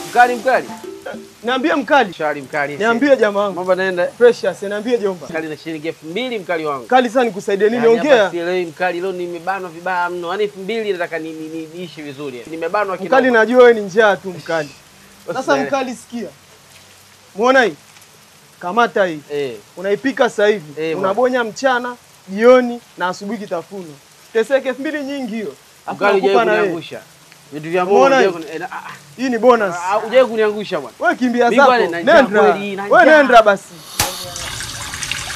Mkali mkali. Niambie mkali. Shari mkali. Niambie jamaa wangu. Mambo naenda. Precious, niambie jomba. Mkali na shilingi elfu mbili mkali wangu. Kali sana nikusaidie. Yaani hapa Nimeongea. sielewi mkali, leo nimebanwa vibaya mno. Yaani elfu mbili nataka ni- ni- ni- niishi vizuri. Nimebanwa kina. Mkali najua wewe ni njaa tu mkali. Sasa Usielewe. mkali sikia. Muona hii? Kamata hii. Eh. Unaipika sasa hivi. Eh, Unabonya mchana, jioni na asubuhi kitafuno. Teseke elfu mbili nyingi hiyo. Alafu Mkali nakupa hujawahi na wewe. kuniangusha. Vitu vya Umeona mbona hii? hujawahi kuni- eh, na- ah, Hii ni bonus. ah, hujawahi kuniangusha bwana. Wewe kimbia Mimi zako. bwana, na njaa Nenda. kweli, na Wewe njaa. nenda basi.